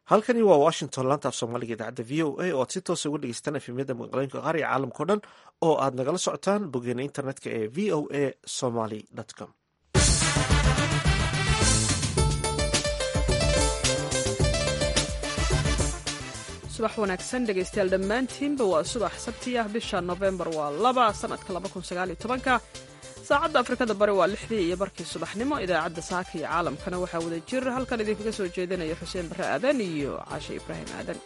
halkani waa washington laanta af soomaaliga idaacadda v o a oo aad si toosa uga dhegeystaan efemyada magaalooyinka qaar iyo caalamkao dhan oo aad nagala socotaan boggeena internetka ee v o a somaly com subax wanaagsan dhegaystayaal dhammaantiinba waa subax sabti ah bisha nofembar waa laba sanadka labakunsaaalyotobanka saacadda afrikada bari waa lixdii iyo barkii subaxnimo idaacadda saaka iyo caalamkana waxaa wada jir halkan idinkaga soo jeedinaya xuseen barre aadan iyo caashe ibraahim aadan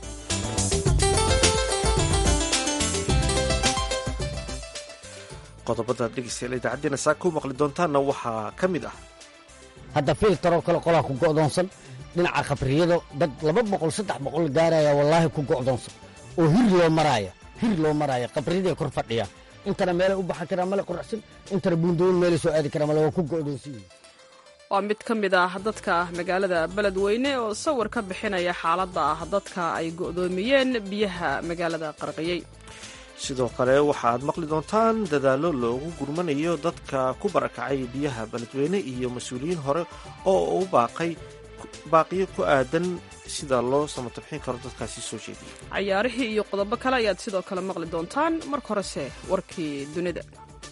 qodobada dhegeystayaal idaacaddeenna saaka ku maqli doontaanna waxaa ka mid ah hadda filtaroo kale qolaa ku go'doonsan dhinaca khabriyado dad laba boqol saddex boqol gaaraya wallaahi ku go'doonsan oo hir loo maraaya hir loo maraaya khabriyaday kor fadhiya intana meelay u baxan karaa male quraxsan intana buundooyin meelay soo aadi karaa male waa ku go'doonsan yihin waa mid ka mid ah dadka magaalada beledweyne oo sawir ka bixinaya xaaladda ah dadka ay go'doomiyeen biyaha magaalada qarqiyey sidoo kale waxaaad maqli doontaan dadaallo loogu gurmanayo dadka ku barakacay biyaha beledweyne iyo mas-uuliyiin hore oo u baaqay baaqiyo ku aadan sida loo samatabxin karo dadkaasi soo jeediyay cayaarihii iyo qodobo kale ayaad sidoo kale maqli doontaan marka horese warkii dunida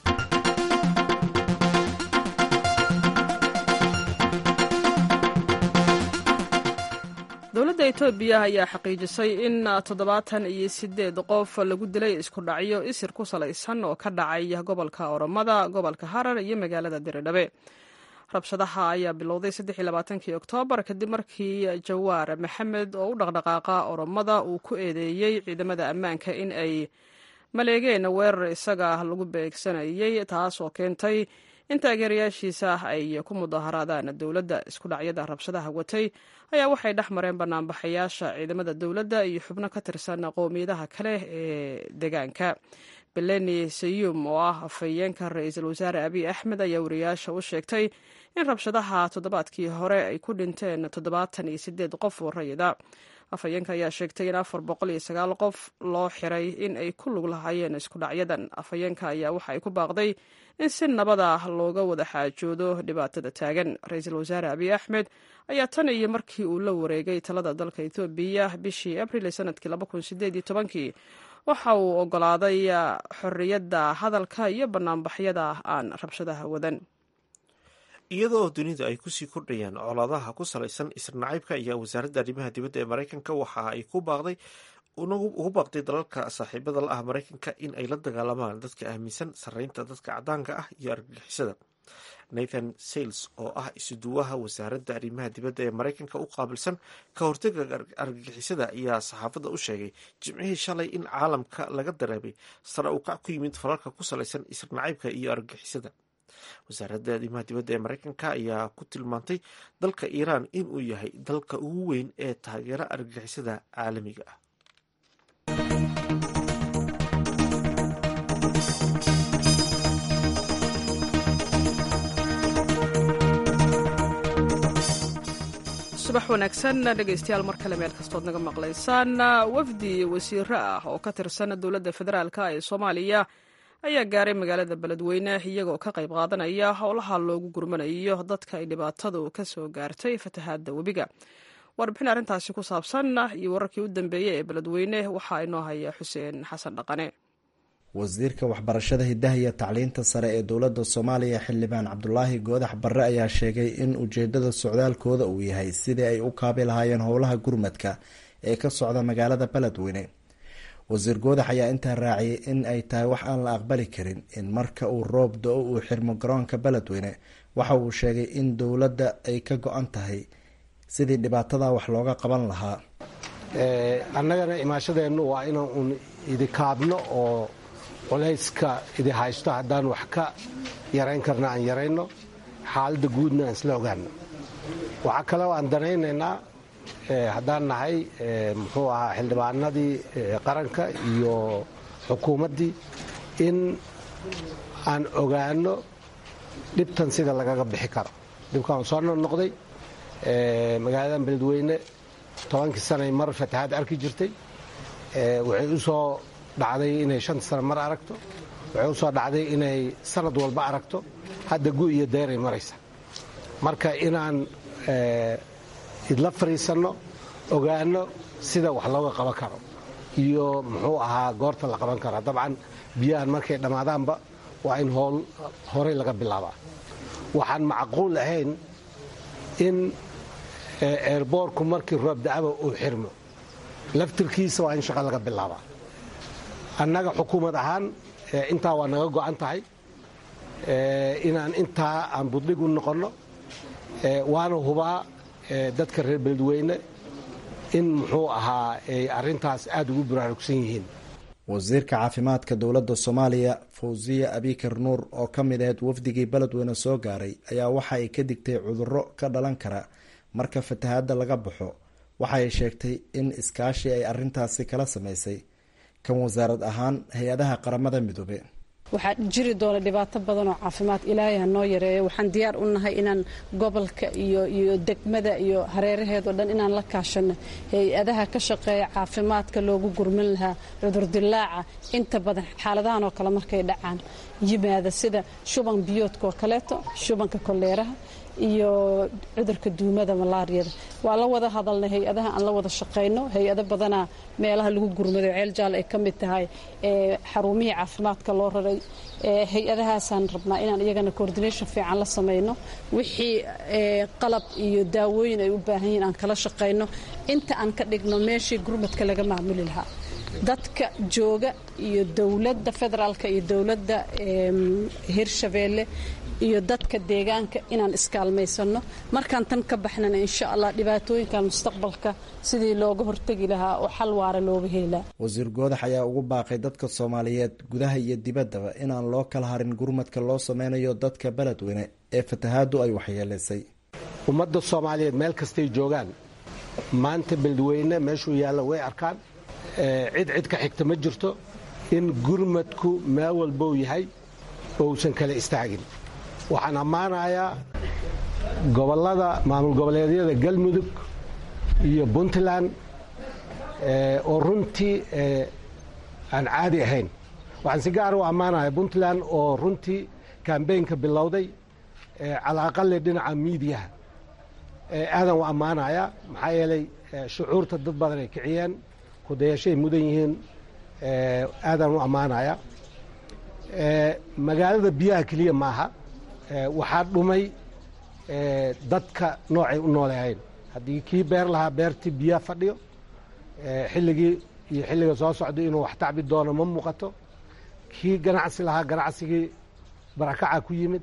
dowladda etoobiya ayaa xaqiijisay in toddobaatan iyo siddeed qof lagu dilay isku dhacyo isir ku salaysan oo ka dhacay gobolka oromada gobolka harar iyo magaalada diridhabe rabshadaha ayaa bilowday saddexiylabaatankii oktoobar kadib markii jawaar maxamed oo u dhaqdhaqaaqa oromada uu ku eedeeyey ciidamada ammaanka in ay maleegeen weerar isaga lagu beegsanayey taas oo keentay in taageerayaashiisa ay ku mudaharaadaan dowladda isku dhacyada rabshadaha watay ayaa waxay dhex mareen banaanbaxayaasha ciidamada dowladda iyo xubno ka tirsan qowmiyadaha kale ee deegaanka beleni sayum oo ah afhayeenka ra-iisul wasaare abiy axmed ayaa wariyaasha u sheegtay in rabshadaha toddobaadkii hore ay ku dhinteen toddobaatan iyo sideed qof oo rayida afhayeenka ayaa sheegtay in afar boqol iyo sagaal qof loo xiray in ay ku lug lahaayeen isku dhacyadan afhayeenka ayaa waxa ay ku baaqday in si nabada looga wada xaajoodo dhibaatada taagan ra-iisul wasaare abiy axmed ayaa tan iyo markii uu la wareegay talada dalka etoobiya bishii abril sanadkii labakunsideeditobankii waxa uu ogolaaday xorriyadda hadalka iyo banaanbaxyada aan rabshadaha wadan iyadoo dunida ay kusii kordhayaan colaadaha ku salaysan isrnacaybka ayaa wasaaradda arrimaha dibadda ee maraykanka waxa ay ku baaqday ugu baaqday dalalka saaxiibada la ah maraykanka in ay la dagaalamaan dadka aaminsan sarreynta dadka cadaanka ah iyo argagixisada nathan sales oo ah isuduwaha wasaaradda arrimaha dibadda ee maraykanka u qaabilsan ka hortaga argagixisada ayaa saxaafadda u sheegay jimcihii shalay in caalamka laga dareemay sare u kac ku yimid falalka ku salaysan isrnacaybka iyo argagixisada wasaaradda arrimaha dibadda ee maraykanka ayaa ku tilmaantay dalka iiraan inuu yahay dalka ugu weyn ee taageera argagixisada caalamiga ah subax wanaagsan dhegaystayaal mar kale meel kastood naga maqlaysaan wafdi wasiiro ah oo ka tirsan dowladda federaalka ee soomaaliya ayaa gaaray magaalada beledweyne iyagoo ka qayb qaadanaya howlaha loogu gurmanayo dadka ay dhibaatadu ka soo gaartay fatahaadda webiga warbixin arrintaasi ku saabsan iyo wararkii u dambeeyey ee beledweyne waxaa inoo haya xuseen xasan dhaqane wasiirka waxbarashada hidaha iyo tacliinta sare ee dowladda soomaaliya xildhibaan cabdulaahi goodax barre ayaa sheegay in ujeedada socdaalkooda uu yahay sidii ay u kaabi lahaayeen howlaha gurmadka ee ka socda magaalada beledweyne wasiir goodax ayaa intaa raaciyay in ay tahay wax aan la aqbali karin in marka uu roob do-o uu xirmo garoonka beledweyne waxa uu sheegay in dowladda ay ka go-an tahay sidii dhibaatada wax looga qaban lahaa annagana imaashadeennu waa inaan uun idikaabno oo culayska idi haysto haddaan wax ka yarayn karna aan yarayno xaaladda guudna aan isla ogaano waxaa kaleo aan danaynaynaa haddaan nahay muxuu ahaa xildhibaanadii qaranka iyo xukuumaddii in aan ogaano dhibtan sida lagaga bixi karo dhibkaan soo noqnoqday magaaladan beledweyne tobankii sanay mar fatahaad arki jirtay waxay u soo dhacday inay shanta sano mar aragto waxay u soo dhacday inay sanad walba aragto hadda gu iyo deeray maraysa marka inaan idla fadhiisanno ogaano sida wax looga qaban karo iyo muxuu ahaa goorta la qaban karo dabcan biyahan markay dhammaadaanba waa in howl horey laga bilaabaa waxaan macquul ahayn in eerboorku markii roob da'aba uu xirmo laftirkiisa waa in shaqo laga bilaabaa annaga xukuumad ahaan intaa waa naga go'an tahay inaan intaa aan buddhig u noqonno waana hubaa dadka reer beledweyne in muxuu ahaa ay arrintaas aada ugu baraarugsan yihiin wasiirka caafimaadka dowladda soomaaliya fawsiya abikar nuur oo ka mid aheyd wafdigii beledweyne soo gaaray ayaa waxa ay ka digtay cudurro ka dhalan kara marka fatahaadda laga baxo waxaay sheegtay in iskaashi ay arrintaasi kala sameysay kan wasaarad ahaan hay-adaha qaramada midoobe waxaa jiri doona dhibaato badan oo caafimaad ilaahay ha noo yareeyo waxaan diyaar u nahay inaan gobolka iyo iyo degmada iyo hareeraheedao dhan inaan la kaashano hay-adaha ka shaqeeya caafimaadka loogu gurman lahaa cudurdilaaca inta badan xaaladahan oo kale markay dhacaan yimaada sida shuban biyoodka oo kaleeto shubanka koleeraha iyo cudurka duumada malaariyada waa la wada hadalnay hay-adaha aan la wada shaqayno hay-ado badanaa meelaha lagu gurmado ceel jaal ay ka mid tahay xarumihii caafimaadka loo raray hay-adahaasaan rabnaa inaan iyagana coordination fiican la samayno wixii qalab iyo daawooyin ay u baahan yihiin aan kala shaqayno inta aan ka dhigno meeshii gurmadka laga maamuli lahaa dadka jooga iyo dowladda federaalka iyo dowladda hirshabeelle iyo dadka deegaanka inaan iskaalmaysanno markaan tan ka baxnana insha allah dhibaatooyinkan mustaqbalka sidii looga hortegi lahaa oo xal waara looga heli lahaa wasiir goodax ayaa ugu baaqay dadka soomaaliyeed gudaha iyo dibaddaba inaan loo kala harin gurmadka loo sameynayo dadka beledweyne ee fatahaaddu ay waxyeelaysay ummadda soomaaliyeed meel kastay joogaan maanta beledweyne meeshuu yaalla way arkaan cid cid ka xigta ma jirto in gurmadku meel walbou yahay ousan kala istaagin waxaan ammaanayaa gobollada maamul goboleedyada galmudug iyo puntland oo runtii aan caadi ahayn waxaan si gaara u ammaanaya puntland oo runtii kambeynka bilowday calaaqale dhinaca miidiyaha aadan u ammaanayaa maxaa yeelay shucuurta dad badan ay kiciyeen kudayashay mudan yihiin aadaan u ammaanaya magaalada biyaha keliya maaha waxaa dhumay dadka noocay u nooleahayn haddii kii beer lahaa beertii biyaha fadhiyo xilligii iyo xilliga soo socda inuu wax tacbi doono ma muuqato kii ganacsi lahaa ganacsigii barakaca ku yimid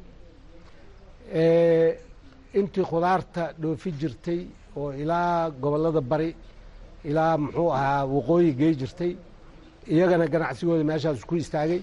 intii khudaarta dhoofi jirtay oo ilaa gobollada bari ilaa muxuu ahaa waqooyi gey jirtay iyagana ganacsigooda meeshaas ku istaagay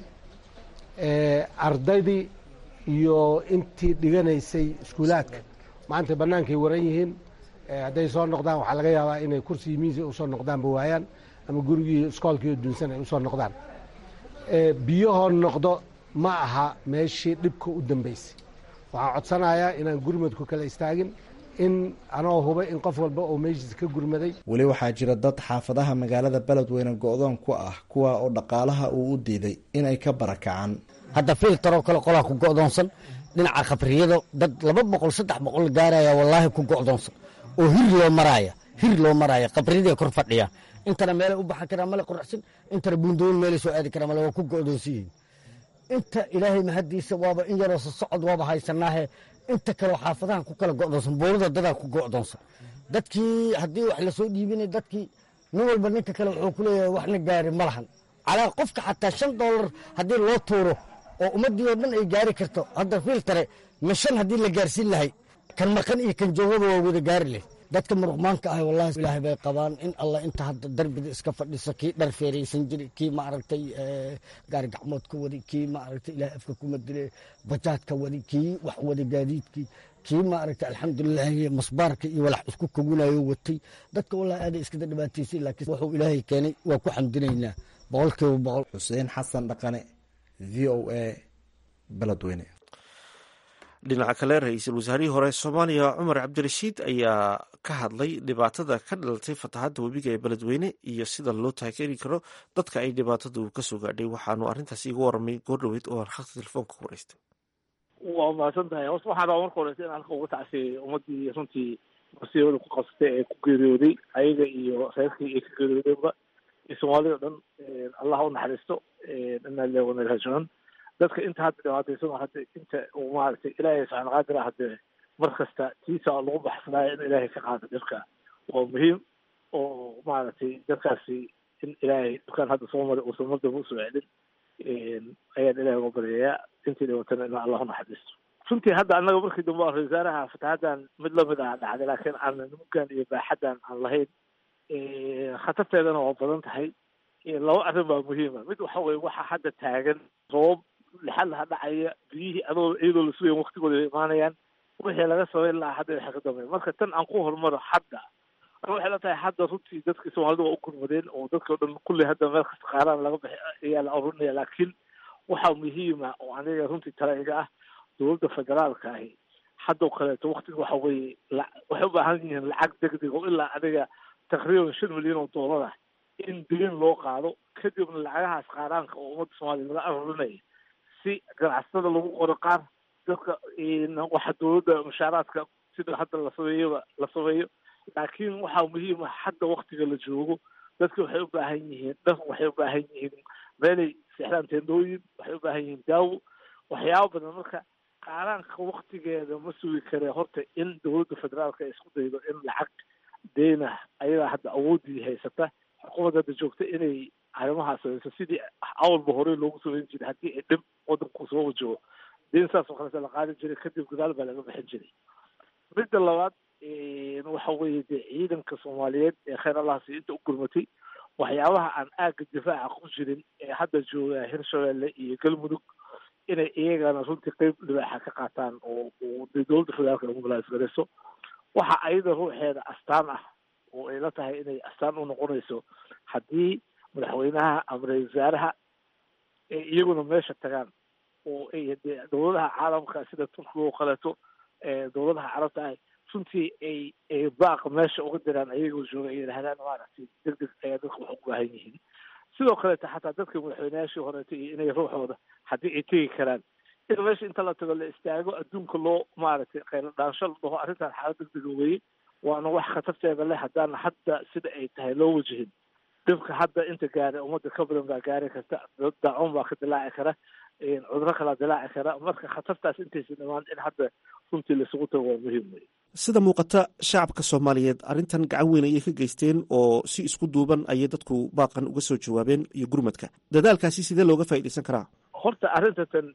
ardaydii iyo intii dhiganaysay iskuulaadka maanta bannaankay waran yihiin hadday soo noqdaan waxaa laga yaabaa inay kursigii miisi usoo noqdaanba waayaan ama gurigii iskoolkiio dunsan ay usoo noqdaan biyahoo noqdo ma aha meeshii dhibka u dambaysay waxaan codsanayaa inaan gurmadku kala istaagin in anoo huba in qof walba oo meeshiisa ka gurmaday weli waxaa jira dad xaafadaha magaalada beledweyne go-doon ku ah kuwa oo dhaqaalaha uu u diiday inay ka barakacaan hadda filtaroo kale qolaa ku go'doonsan dhinaca khabriyado dad laba boqol saddex boqol gaaraya wallaahi ku go'doonsan oo hir loo maraaya hir loo maraaya khabriyadee kor fadhiya intana meelay u baxan karaa male quruxsan intana buundooyin meelay soo aadi karaa male waa ku go'doonsan yihiin inta ilaahay mahaddiisa waaba in yaroo sosocod waaba haysanaahe inta kaleo xaafadaha ku kala go'doonsan buurada dadaa ku go'doonsan dadkii haddii wax lasoo dhiibinay dadkii nin walba ninka kale wuxuu ku leeyahay waxna gaari ma lahan calaa qofka xataa shan doolar haddii loo tuuro oo ummaddii oo dhan ay gaari karto hadda filtare ma shan haddii la gaarsiin lahay kan maqan iyo kan joogaba waa wada gaari leh dadka muruqmaanka ah wallahi ilaahay bay qabaan in allah inta hadda darbida iska fadhisa kii dhar feeraysan jiri kii maaragtay gaari gacmood ka wadi kii maaragtay ilaahay afka kuma dile bajaad ka wadi kii wax wada gaadiidkii kii maaragtay alxamdulilahi masbaarka iyo walax isku koginayo watay dadka wallahi aaday iskada dhibaataysay laakiin wuxuu ilaahay keenay waa ku xamdinaynaa boqolkiiba boqol xuseen xasan dhaqane v o a beledweyne dhinaca kale ra-iisul wasaarihii hore soomaaliya cumar cabdirashiid ayaa ka hadlay dhibaatada ka dhalatay fataxadda webiga ee beledweyne iyo sida loo taageeri karo dadka ay dhibaatadu kasoo gaadhay waxaanu arrintaas iigu waramay goordhoweyd oo khadka telefoonka ku wareystay waa mahadsan tahay horta waxaan rabaa marka horeysa in halka uga tacsiyay ummadii runtii masiibada ku qabsatay ee ku geeriyooday ayaga iyo reerkii ay ka geeriyoodeenba iyo soomaalida o dhan allah u naxariisto inaa lillahi wa inaa ilaihi raajicuun dadka inta hadda dhibaataysan hadda inta uu maaragtay ilaahay subxaana qaadir ah hadde mar kasta tiisa lagu baxsanaayo in ilaahay ka qaado dhibka waa muhiim oo maaragtay dadkaasi in ilaahay dukaan hadda soo maray uusan mardaba usoo celin ayaan ilahay uga baryayaa intii dhibatana in allah u naxariisto runtii hadda annaga markii dambe ra wasaaraha fatahadan mid lamid ah dhacday laakiin aanan muggan iyo baaxaddan aan lahayn khatarteedana waa badan tahay laba arrin baa muhiima mid waxa weye waxa hadda taagan roobab lixadlaha dhacaya biyihii adoo iyadoo la sugayan waktigooda ay imaanayaan wixii laga sameyn lahaa hadda waxay ka dambeyn marka tan aan ku horumaro hadda waxay la tahay hadda runtii dadkii soomaalida waa u gurmadeen oo dadkii o dhan kulli hadda meel kasta qaaraan laga bixi ayaa la arurinaya laakiin waxaa muhiima oo aniga runtii tala iga ah dowladda federaalka ahi haddoo kaleeto waktiga waxa weeye waxay u baahan yihiin lacag degdeg oo ilaa adiga taqriiban shan milyan oo doolar ah in bilin loo qaado kadibna lacagahaas qaaraanka oo ummadda soomaaliya laga arurinaya si ganacsatada lagu qoro qaar dadka waxa dowladda mushaaraadka sida hadda la sameeyaba la sameeyo laakiin waxaa muhiima hadda waktiga la joogo dadka waxay u baahan yihiin dhar waxay u baahan yihiin meelay seexdaan teendooyin waxay u baahan yihiin daawo waxyaaba badan marka qaaraanka waktigeeda ma sugi kare horta in dowladda federaalka ay isku daydo in lacag deyna ayadaa hadda awoodii haysata xukuumadda hadda joogta inay arrimahaas sameyso sidii awalba horey loogu sameyn jiray haddii ay dhib wadanku soo wajaho deyn saas oo kaleta la qaadi jiray kadib gadaal baa laga bixin jiray midda labaad waxa weeye dee ciidanka soomaaliyeed ee kheyr allah si inta u gurmatay waxyaabaha aan aagga difaaca ku jirin ee hadda jooga hirshabelle iyo galmudug inay iyagana runtii qeyb libaaxa ka qaataan oo de dowladda federaalka lagu balaasgarayso waxa ayada ruuxeeda astaan ah oo ay la tahay inay astaan u noqonayso haddii madaxweynaha ama ra-isul wasaaraha ay iyaguna meesha tagaan oo ay dee dowladaha caalamka sida turkiga oo kaleeto dowladaha carabta ah runtii ay ay baaq meesha uga diraan ayagoo jooga ay yidhahdaan maaragtay deg deg ayaa dadka wax u baahan yihiin sidoo kaleeta xataa dadka madaxweyneyaashii horeeta iyo inay ruuxooda haddii ay tegi karaan in meesha inta la tago la istaago adduunka loo maaragtay kheylo dhaansho la dhaho arrintan xaalad deg dega weeye waana wax khatarteeda leh haddaan hadda sida ay tahay loo wajihin dhibka hadda inta gaara ummadda ka badan baa gaari karta daacuun baa ka dilaaci kara cuduro kalaa dilaaci kara marka khatartaas intaysa dhamaan in hadda runtii laisugu tago waa muhiim wey sida muuqata shacabka soomaaliyeed arrintan gacan weyn ayay ka geysteen oo si isku duuban ayay dadku baaqan uga soo jawaabeen iyo gurmadka dadaalkaasi sidee looga faa'iidaysan karaa horta arrinta tan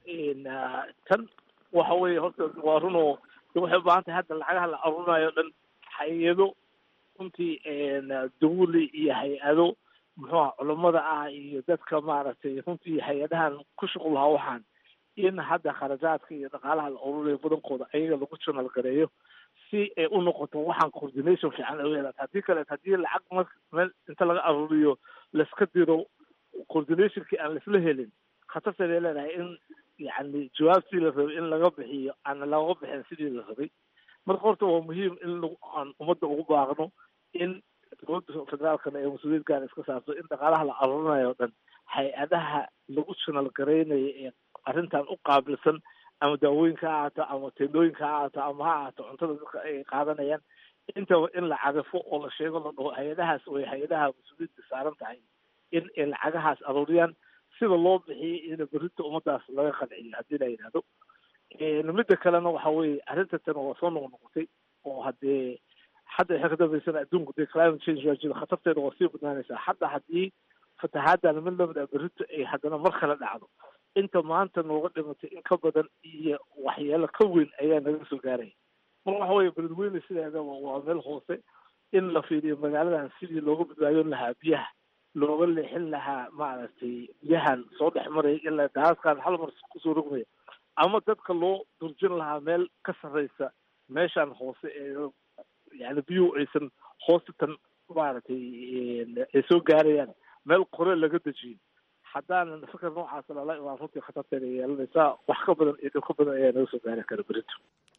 tan waxa weeye horta waa runoo waxay u baahan tahay hadda lacagaha la aruurinayo o dhan hay-ado runtii dawli iyo hay-ado muxuuha culammada ah iyo dadka maaragtay runtii hay-adahan ku shuqul lahaa waxaan in hadda kharajaadka iyo dhaqaalaha la ururayo badankooda ayaga lagu janal gareeyo si ay u noqoto waxaan coordination fiican ay yeelata haddii kaleet haddii lacag mar meel inta laga aruuriyo laiska diro coordinationkii aan laisla helin khatarteeday leedahay in yacni jawaabtii la rabay in laga bixiyo aan laga bixin sidii la rabay marka horta waa muhiim in aan ummadda ugu baaqno in dowladda federaalkana ee mas-uuliyad gaar iska saarto in dhaqaalaha la aruurinayo o dhan hay-adaha lagu janal garaynaya ee arrintan u qaabilsan ama daawooyinka ha ahaato ama tendooyinka ha ahaato ama ha ahaato cuntada dadka ay qaadanayaan intaba in la cadafo oo la sheego la dhaho hay-adahaas way hay-adaha mas-uuliyadda saaran tahay in ay lacagahaas aruuriyaan sida loo bixiyay ina berrinta ummadaas laga qanciyo haddii la yidhahdo midda kalena waxa weeye arrinta tan waa soo noqnoqotay oo haddee hadda waxay ka dambeysana adduunku dee climate change waa jiro khatarteeda waa sii badnaanaysaa hadda haddii fatahaadana mid lamid ah berrito ay haddana mar kale dhacdo inta maanta nooga dhimatay in ka badan iyo waxyeelo ka weyn ayaa naga soo gaaraya marka waxa weeye beledweyne sideedaba waa meel hoose in la fiiriyo magaaladan sidii looga badbaadin lahaa biyaha looga leexin lahaa maaragtay biyahan soo dhex maraya ilaa daaskan hal mar kusoo rogmaya ama dadka loo durjin lahaa meel ka sarreysa meeshan hoose ee yani biyuhu aysan hoostan maaragtay ay soo gaarayaan meel qore laga dejiyo haddaanan fikir noocaas lala imaan runtii khatarteeda yeelanaysaa wax ka badan iyo dhib ka badan ayaa naga soo gaari kara berito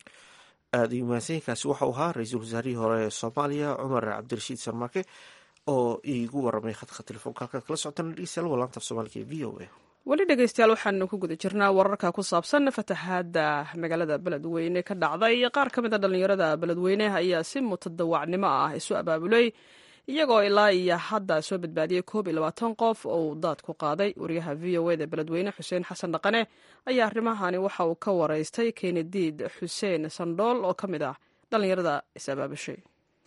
aada iyo mahadsanyiinkaasi waxau ahaa ra-iisul wasaarihii hore ee soomaaliya cumar cabdirashiid sarmaake oo iigu waramay khadka telefoonka halkaad kala socotaan dhegeystayaal waa laanta af soomaaliga ee v o a weli dhegeystayaal waxaanu ku guda jirnaa wararka ku saabsan fatahaadda magaalada beledweyne ka dhacday qaar ka mid a dhallinyarada beledweyne ayaa si mutadawacnimo ah isu abaabulay iyagoo ilaa iyo hadda soo badbaadiyey koob iyo labaatan qof oo uu daad ku qaaday wariyaha v o eda beledweyne xuseen xasan dhaqane ayaa arrimahani waxa uu ka waraystay kenediid xuseen sandhool oo ka mid ah dhallinyarada is abaabushay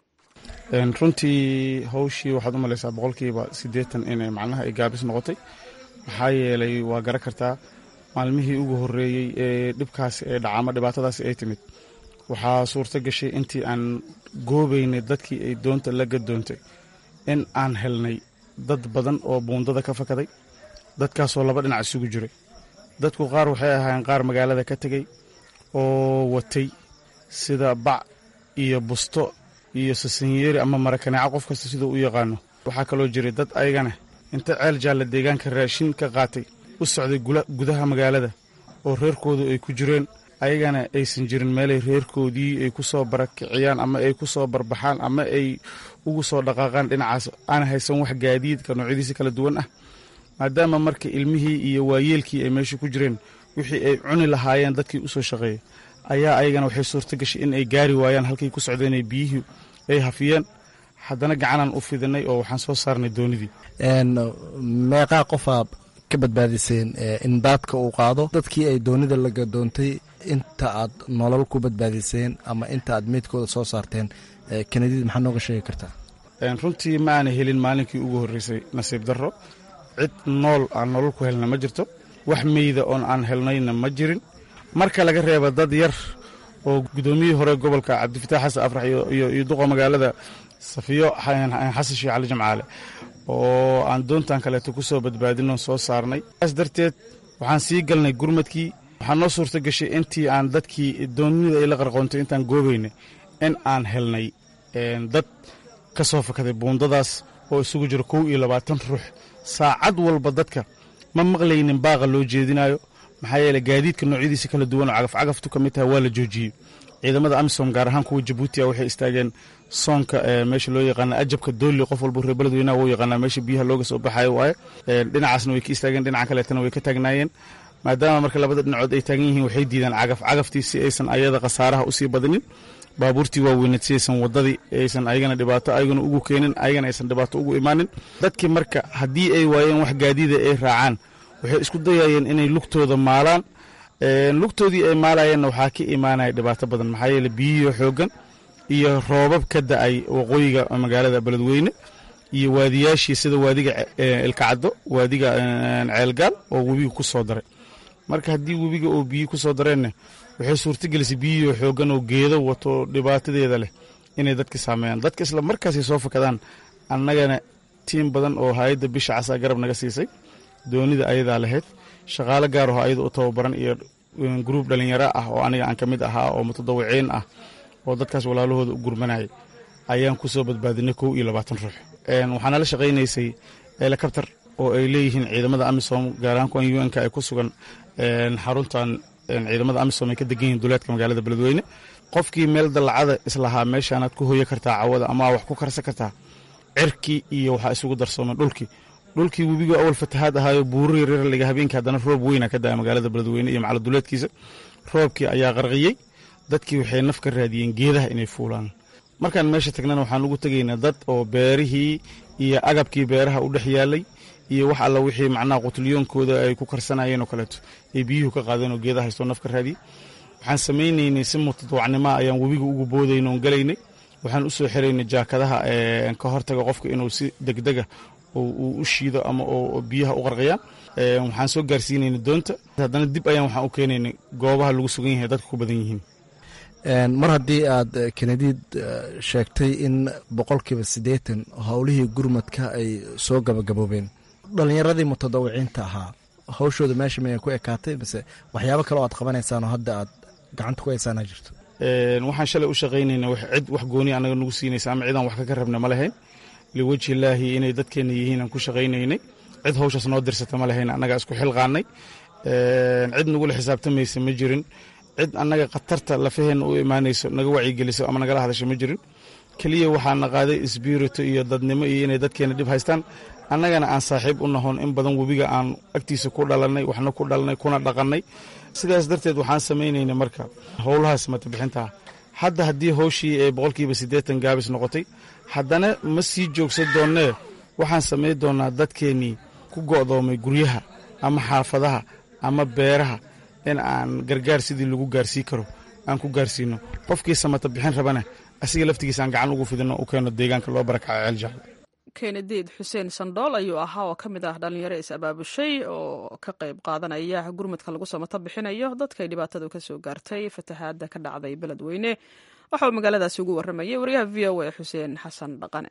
runtii hawshii waxaad u malaysaa boqolkiiba siddeetan inay macnaha ay gaabis noqotay maxaa yeelay waa gara kartaa maalmihii ugu horreeyey ee dhibkaasi ee dhaca ama dhibaatadaasi ay timid waxaa suurto gashay intii aan goobaynay dadkii ay doonta la gadoontay in aan helnay dad badan oo buundada ka fakaday dadkaasoo laba dhinac isugu jiray dadku qaar waxay ahaayeen qaar magaalada ka tegey oo watay sida bac iyo busto iyo sasanyeeri ama marakaneeco qof kasta siduu u yaqaano waxaa kaloo jiray dad ayagana inta ceel jaalla deegaanka raashin ka qaatay u socday gudaha magaalada oo reerkoodu ay ku jireen ayagana aysan jirin meelay reerkoodii ay ku soo barakiciyaan ama ay ku soo barbaxaan ama ay ugu soo dhaqaaqaan dhinacaas aan haysan wax gaadiidka noocyadiisa kala duwan ah maadaama marka ilmihii iyo waayeelkii ay meesha ku jireen wixii ay cuni lahaayeen dadkii u soo shaqeeyey ayaa ayagana waxay suurto gashay in ay gaari waayaan halkay ku socdeenay biyihii ay hafiyeen haddana gacanaan u fidinay oo waxaan soo saarnay doonidii meeqaa qofaa ka badbaadiseen in daadka uu qaado dadkii ay doonida la gadoontay inta aad nolol ku badbaadiseen ama inta aad meydkooda soo saarteen kanadiid maxaa nooga sheegi kartaa runtii ma aana helin maalinkii ugu horreysay nasiib darro cid nool aan nolol ku helna ma jirto wax meyda oon aan helnayna ma jirin marka laga reeba dad yar oo guddoomiyihii hore gobolka cabdifataax xasan afrax iyo duqa magaalada safiyo xasan sheekh cali jamcaale oo aan doontan kaleeto ku soo badbaadinoo soo saarnay saas darteed waxaan sii galnay gurmadkii waxaa noo suurta gashay intii aan dadkii doonida ay la qarqoontay intaan goobaynay in aan helnay dad ka soo fakaday buundadaas oo isugu jiro kow iyo labaatan ruux saacad walba dadka ma maqlaynin baaqa loo jeedinayo maxaa yeele gaadiidka noocyadiisa kala duwan oo cagafcagaftu ka mid tahay waa la joojiyey ciidamada amisom gaar ahaan kuwa jabuutia waxay istaageen soonka meesha loo yaqaana ajabka doolli qof walba reer beledweynaha wuu yaqaanaa meesha biyaha looga soo baxayo waaye dhinacaasna way ka istaageen dhinaca kaleetana way ka taagnaayeen maadaama marka labada dhinacood ay taagan yihiin waxay diidaan cagaf cagaftii si aysan ayada khasaaraha usii badinin baabuurtii waaweyneed si aysan wadadii aysan ayagana dhibaato ayagana ugu keenin ayagana aysan dhibaato ugu imaanin dadkii marka haddii ay waayeen wax gaadiida ay raacaan waxay isku dayayeen inay lugtooda maalaan lugtoodii ay maalayeenna waxaa ka imaanaya dhibaato badan maxaa yeele biyihii xooggan iyo roobab ka da-ay waqooyiga magaalada beledweyne iyo waadiyaashii sida waadiga ilkacaddo waadiga ceelgaal oo webiga ku soo daray marka haddii webiga oo biyi ku soo dareenna waxay suurtagelisay biyihii xooggan oo geedo wato dhibaatadeeda leh inay dadka saameeyaan dadka isla markaasay soo fakadaan annagana tiim badan oo hay-adda bisha casaa garab naga siisay doonida ayadaa lahayd shaqaalo gaar aho ayada u tababaran iyo gruub dhalinyaro ah oo aniga aan ka mid ahaa oo mutadawiciin ah oo dadkaas walaalahooda u gurmanayay ayaan ku soo badbaadinay kow iyo labaatan ruux waxaana la shaqaynaysay helikabtar oo ay leeyihiin ciidamada amisom gaar ahaan kuwan un-ka ay ku sugan xaruntan ciidamada amisom ay ka degan yihiin duleedka magaalada beledweyne qofkii meel dallacada islahaa meeshaanaad ku hoya kartaa cawada ama wax ku karsan kartaa cirkii iyo waxaa isugu darsoomay dhulkii dhulkii webiga awal fatahaad ahaayo buuro yaryar laga habeenkii haddana roob weyna ka daa magaalada beledweyne iyo macaladuleedkiisa roobkii ayaa qarqiyey dadkii waxay naf ka raadiyeen geedaha inay fuulaan markaan meesha tagnana waxaan ugu tegaynaa dad oo beerihii iyo agabkii beeraha u dhex yaalay iyo wax alla wixii macnaha qutulyoonkooda ay ku karsanayeen oo kaleeto ay biyuhu ka qaadeen oo geedaha haystoo naf ka raadiyey waxaan samaynaynay si mutadawacnimoa ayaan webiga ugu boodayna oon galaynay waxaan u soo xiraynay jaakadaha ka hortaga qofka inuu si degdega uu u shiido ama oo biyaha u qarqiyaan waxaan soo gaarsiinayna doonta haddana dib ayaan waxaan u keenaynay goobaha lagu sugan yahay dadka ku badan yihiin mar haddii aad kenadiid sheegtay in boqolkiiba siddeetan howlihii gurmadka ay soo gabagaboobeen dhallinyaradii mutadawiciinta ahaa hawshooda meesha miyay ku ekaatay mise waxyaabo kale oo aad qabanaysaan oo hadda aad gacanta ku haysaana jirto waxaan shalay u shaqaynayna cid wax gooni anaga nagu siinaysa ama cidaan wax ka rabna ma lahayn liwajhi illaahi inay dadkeenna yihiin aan ku shaqaynaynay cid hawshaas noo dirsata ma lahayn annagaa isku xilqaannay cid nagula xisaabtamaysa ma jirin cid annaga khatarta lafaheenna u imaanayso naga wacyigeliso ama nagala hadasho ma jirin keliya waxaana qaaday isbiirito iyo dadnimo iyo inay dadkeena dhib haystaan annagana aan saaxiib u nahoon in badan webiga aan agtiisa ku dhalannay waxna ku dhalnay kuna dhaqannay sidaas darteed waxaan samaynaynay marka howlahaas matabixintaa hadda haddii howshii ee boqolkiiba siddeetan gaabis noqotay haddana ma sii joogsan doonnee waxaan samayn doonnaa dadkeennii ku go'doomay guryaha ama xaafadaha ama beeraha in aan gargaar sidii lagu gaarsii karo aan ku gaarsiino qofkii samata bixin rabana asiga laftigiisa aan gacan ugu fidino u keeno deegaanka loo barakaco ceeljaal kenediid xuseen sandhool ayuu ahaa oo ka mid ah dhallinyaro is abaabushay oo ka qayb qaadanaya gurmadka lagu samato bixinayo dadkay dhibaatadu ka soo gaartay fatahaadda ka dhacday beledweyne waxa uu magaaladaasi ugu warramayay wariyaha v o a xuseen xasan dhaqane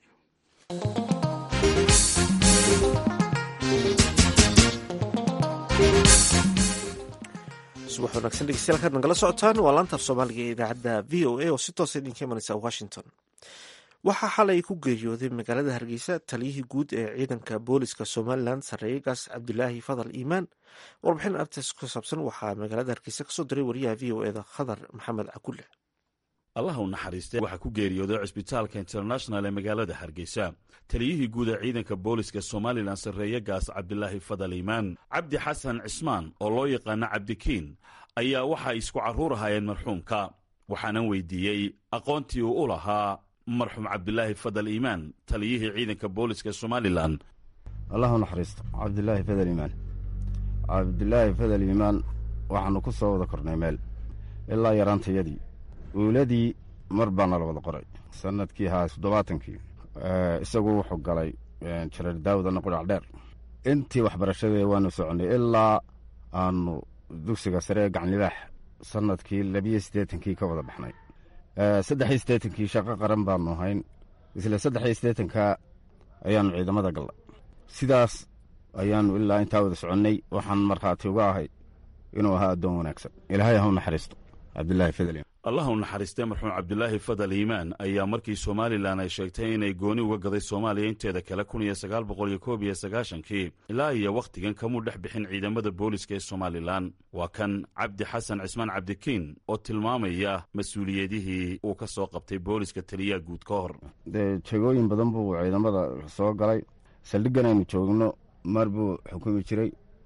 subax wanaagsan dhegeystayaal kaad nagala socotaan waa laanta af soomaaliga ee idaacadda v o a oo si toosa idinka imanaysa washington waxaa xalay ku geeriyooday magaalada hargeysa taliyihii guud ee ciidanka booliska somalilan sarreeyegaas cabdilaahi fadal iimaan warbixin artas ku saabsan waxaa magaalada hargeysa kasoo diray wariyaha v o eda khadar maxamed cakulle allah u naxariiste waxaa ku geeriyooday cisbitaalka international ee magaalada hargeysa taliyihii guud ee ciidanka booliska somalilan sarreeyegaas cabdilaahi fadal iimaan cabdi xasan cismaan oo loo yaqaano cabdikiin ayaa waxay isku carruur ahaayeen marxuumka waxaanan weydiiyey aqoontii uu u lahaa marxuum cabdilaahi fadal iimaan taliyihii ciidanka booliska somalilan allah u naxariisto cabdilaahi fadal iimaan cabdilaahi fadal iimaan waxaannu ku soo wada kornay meel ilaa yaraantayadii uuladii mar baa nala wada qoray sannadkii haa toddobaatankii isagu wuxuu galay jareer daawudana qudhac dheer intii waxbarashadee waanu soconnay ilaa aanu dugsiga sare ee gacanlibaax sannadkii labiyo siddeetankii ka wada baxnay saddexiyo siddeetankii shaqo qaran baanu ahayn isla saddexiyo siddeetanka ayaannu ciidamada gallay sidaas ayaannu ilaa intaa wada soconnay waxaan markhaati uga ahay inuu ahaa addoon wanaagsan ilaahay ha u naxariisto cabdilaahi fadal allah u naxariistay marxuum cabdilaahi fadal iimaan ayaa markii somalilan ay sheegtay inay gooni uga gaday soomaaliya inteeda kale kun iyo sagaal boqol iyo koob iyo sagaashankii ilaa iyo wakhtigan kamuu dhex bixin ciidamada booliska ee somalilan waa kan cabdi xasan cismaan cabdikiin oo tilmaamaya mas-uuliyadihii uu ka soo qabtay booliska taliyaha guud ka hor dee jegooyin badan buu ciidamada soo galay saldhiggan aynu joogno mar buu xukumi jiray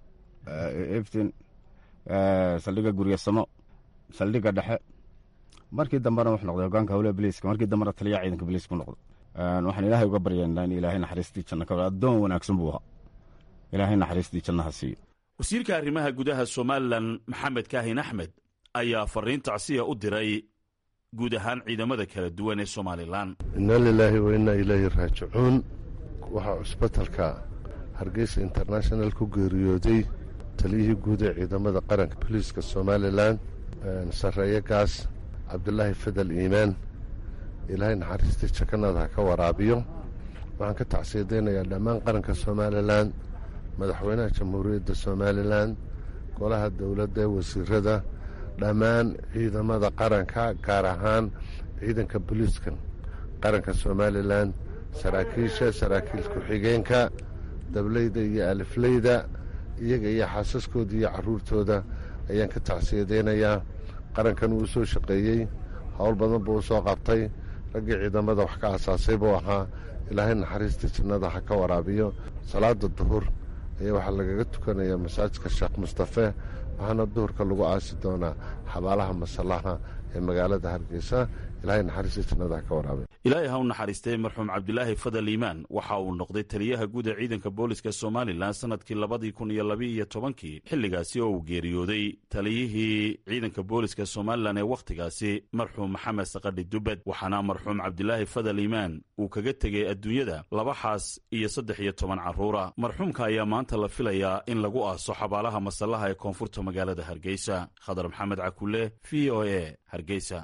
eftin saldhigga guryasamo saldhigga dhexe markii dambena wuxuu noqday hogaanka howlaha biliiska markii dambena taliyaha ciidanka biliiska ku noqday waxaan ilaahay uga baryaynaa in ilaahay naxariistii janna ka addoon wanaagsan buu ahaa ilaahay naxariistii jannaha siiyo wasiirka arrimaha gudaha somalilan maxamed kaahin axmed ayaa fariin tacsiya u diray guud ahaan ciidamada kala duwan ee somalilan inna lilaahi wa innaa ilaahi raajicuun waxaa cusbitalka hargeysa international ku geeriyooday taliyihii guud ee ciidamada qaranka boliiska somalilan sarreeyagaas cabdulaahi fadal iimaan ilaahay naxariistii jakanada ha ka waraabiyo waxaan ka tacsiyadaynayaa dhammaan qaranka somalilan madaxweynaha jamhuuriyadda somalilan golaha dowladda ee wasiirada dhammaan ciidamada qaranka gaar ahaan ciidanka boliiska qaranka somalilan saraakiisha saraakiil ku-xigeenka dableyda iyo alifleyda iyaga iyo xaasaskooda iyo carruurtooda ayaan ka tacsiyadaynayaa qarankan wuu soo shaqeeyey howl badan buu u soo qabtay raggii ciidamada wax ka asaasay buu ahaa ilaahay naxariistii jannada ha ka waraabiyo salaada duhur ayaa waxaa lagaga tukanayaa masaajidka sheekh mustafe waxaana duhurka lagu aasi doonaa xabaalaha masallaha ee magaalada hargeysa ilaahay naxariistii jannada ha ka waraabiyo ilaahay ha u naxariistay marxuum cabdilaahi fadal iimaan waxa uu noqday taliyaha guud ee ciidanka booliska somalilan sannadkii labadii kun iyo labaiyo tobankii xilligaasi oo uu geeriyooday taliyihii ciidanka booliska somalilan ee wakhtigaasi marxuum maxamed sakadhi dubbed waxaana marxuum cabdilaahi fadal iimaan uu kaga tegey adduunyada laba xaas iyo saddex iyo toban carruura marxuumka ayaa maanta la filayaa in lagu aaso xabaalaha masallaha ee koonfurta magaalada hargeysa khadar maxamed cakulle v o e hargeysa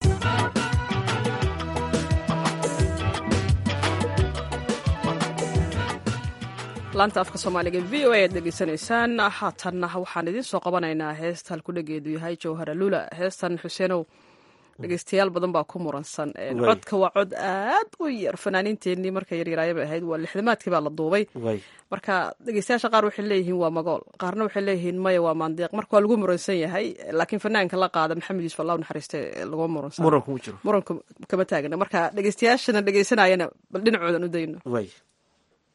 laanta afka soomaaliga v o a aad dhegeysanaysaan haatanna waxaan idiin soo qabanaynaa heesta halkudhageedu yahay jawhara lula heestan xuseenow dhegeystayaal badan baa ku muransan codka waa cod aad u yar fanaaniinteenii marka yaryaraayabay ahayd waa lixdamaadkii baa la duubay marka dhegeystayaasha qaar waxay leeyihiin waa magool qaarna waxay leeyihiin maya waa maandeeq marka waa lagu muransan yahay laakiin fanaanka la qaada maxamed yuusuf allah naxariiste laguma muransan muranku kama taagna marka dhegeystayaashana dhegeysanayana bal dhinacoodan u dayno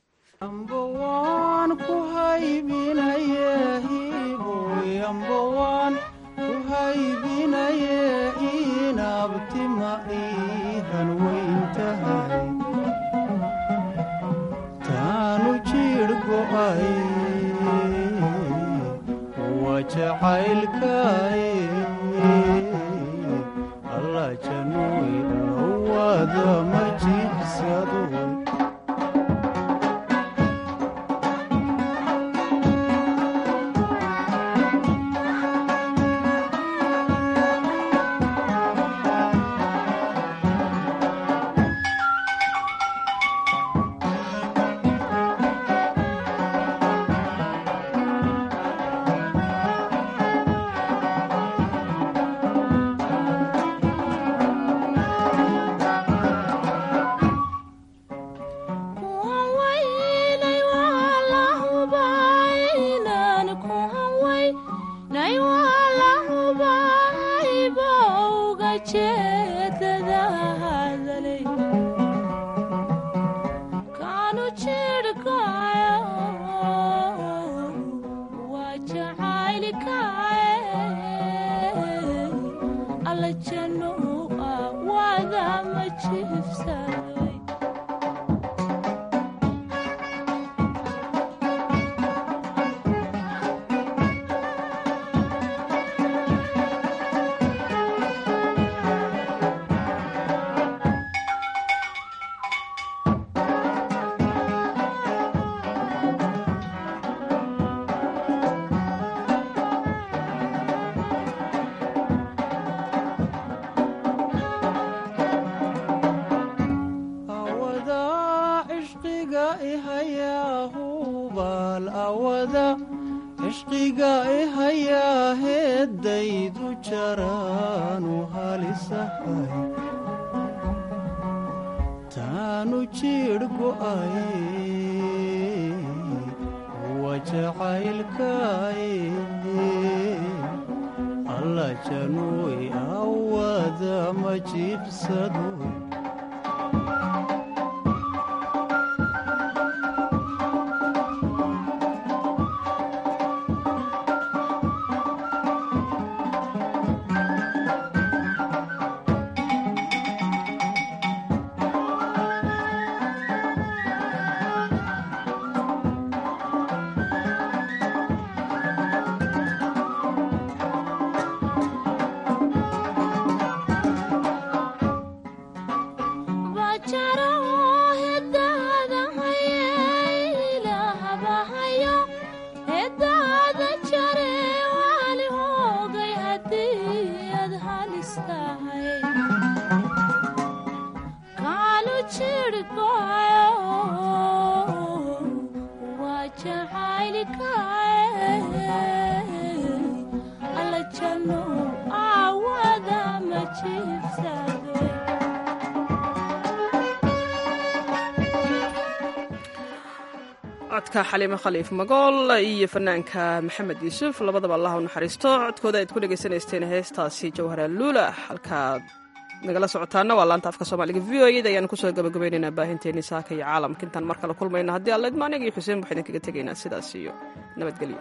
codka xaliimo khaliif magool iyo fanaanka maxamed yuusuf labadaba allah u naxariisto codkooda aad ku dhegaysanaysteen heestaasi jawhara luula halkaad nagala socotaana waa laanta afka soomaaliga v o eda ayaanu kusoo gabagabaynaynaa baahinteennii saaka iyo caalamka intaan mar kale kulmayna haddii alla idma aniga iyo xuseen waxaa idinkaga tegaynaa sidaas iyo nabadgelyo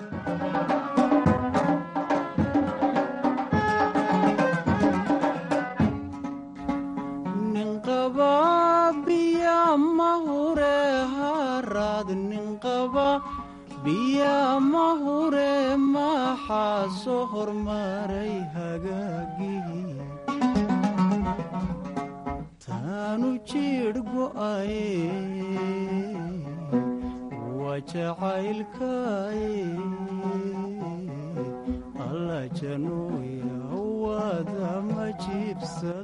biya mahure maxaa soo hormaray hagaagii taanu jiidh go'aye waa jacaylkaye alla janooya wada ma jiibsa